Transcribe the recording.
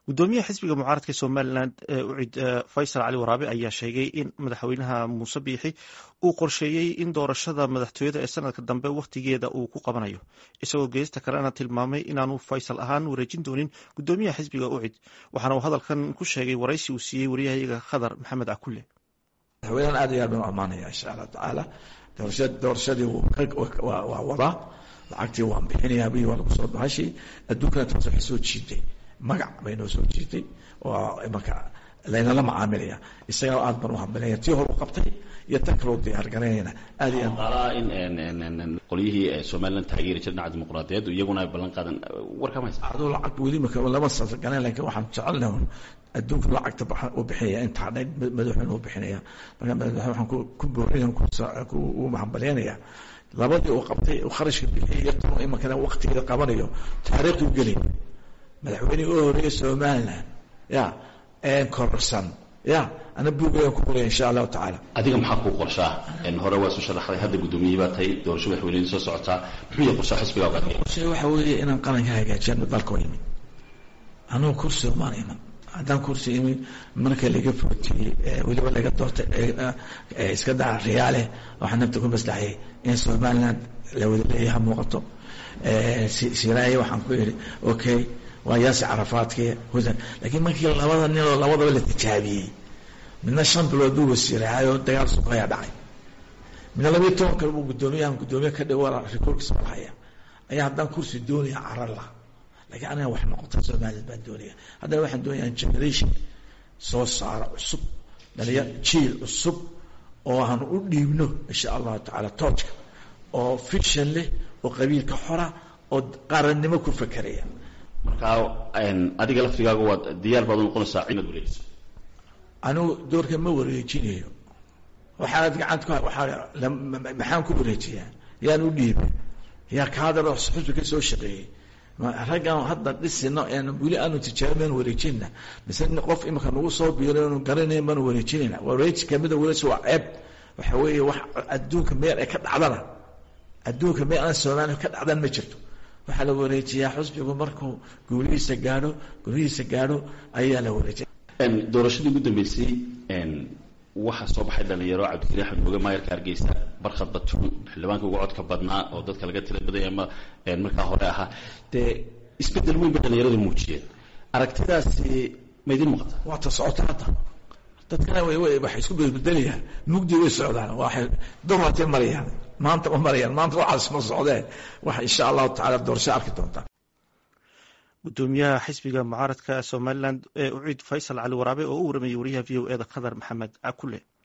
gudoomiyaha xisbiga mucaaradka somalilan ucid faysal cali waraabe ayaa sheegay in madaxweynaha muuse biixi uu qorsheeyey in doorashada madaxtooyada ee sanadka dambe wakhtigeeda uu ku qabanayo isagoo geesta kalena tilmaamay inaanu faysal ahaan wareejin doonin gudoomiyaha xisbiga ucid waxaana uu hadalkan ku sheegay waraysi uu siiyey waryahayaga khadar maxamed cakulle madaxweynahan aad iyo aad baan u ammaanaya insha allah tacaala doorashadii waa wadaa lacagtii waan bixinayaa bi waa lagu soo bahashay adduunkana taas waxay soo jiitay magac bay noo soo jiitay oo marka laynala macaamilaya isagao aad baan u hambalaya tii hor u qabtay iyo tan kaloo diyaar garaynayna aad iyo qaalaa in qolyihii somalilan taageeri jira dhinaca dimuqraadiyeed iyaguna ay ballan qaadan warkama haysa aduu lacag weli maka lama sagaleen lakin waxaan jecelnahay adduunka lacagta u bixinaya intaa dhan madaxweyne u bixinaya marka madaxweyne waxaan ku boorinaya ku hambalyaynaya labadii uu qabtay kharashka bixiyay iyo tan imankana waktigeeda qabanayo taariikhdu gelay madaxweynihii u horeeyay somaliland ya kororsan ya ana buugayaan ku qoraya insha allahu tacaala adiga maxaa kuu qorshaa hore waa soo sharaxday hadda gudoomiyey baa tahay doorasho madaxweynihii soo socotaa muxuu yahay qorshaa xisbigaa qorshay waxa weeye inaan qaranka hagaajiyano dalka oo yimid anugu kursi maan iman haddaan kursi imin marka laga footiyey weliba laga doortay iska daa riyaale waxaa nafta ku maslaxayay in somaliland la wada leeyaha muuqato siraaye waxaan ku idhi okay waa yaasi carafaadkii husan laakiin markii labada ninoo labadaba la tijaabiyey midna shan bilood buu wasiiraayoo dagaal suka ayaa dhacay midna labiiyo toban kale buu guddoomiyahan guddoomiye ka dhigo rikoorkiisa malhaya ayaa haddaan kursi doonaya carar lah laakiin aniga wax noqota somaliland baan doonaya haddana waxaan doonayaa generation soo saaro cusub dhalinya jiil cusub oo aan u dhiibno insha allahu tacaala toojka oo fiction leh oo qabiilka xora oo qarannimo ku fakeraya markaa adiga laftigaaga waad diyaar baad u noqonaysaa inaad wareejiso anigu doorka ma wareejinayo waxaanad gacant ku waaa maxaan ku wareejiyaa yaan u dhiibay yaa kaadaro xusbi ka soo shaqeeyey raggaan hadda dhisino en weli aanu tijaabin wareejinna mise qof imika nagu soo biiro anu garanayn baanu wareejinayna wareeji kamida wareeji waa ceeb waxa weeye wax adduunka meel ay ka dhacdana adduunka meel aan soomaaliya ka dhacdan ma jirto waxaa la wareejiyaa xusbigu markuu guulihiisa gaadho guulihiisa gaadho ayaa la wareejiya doorashadii ugu dambeysay waxaa soo baxay dhalinyaro cabdikariin axmed mooge maayarka hargeysa barkhad batuun xildhibaanka uga codka badnaa oo dadka laga tila badaya ama markaa hore ahaa dee isbedel weyn bay dhalinyaradu muujiyeen aragtidaasi ma idin muuqata waa ta socota hadda dadkana waxay isku bedbedelayaan mugdi way socdaan waxay dorratay marayaan maanta ma marayaan maanta waxaas ma socdeen waxa insha allahu tacala doorasho arki doontaa gudoomiyaha xisbiga mucaaradka somalilan ee uciid faysal cali waraabe oo u waramayay wariyaha v o e da khadar maxamed cakule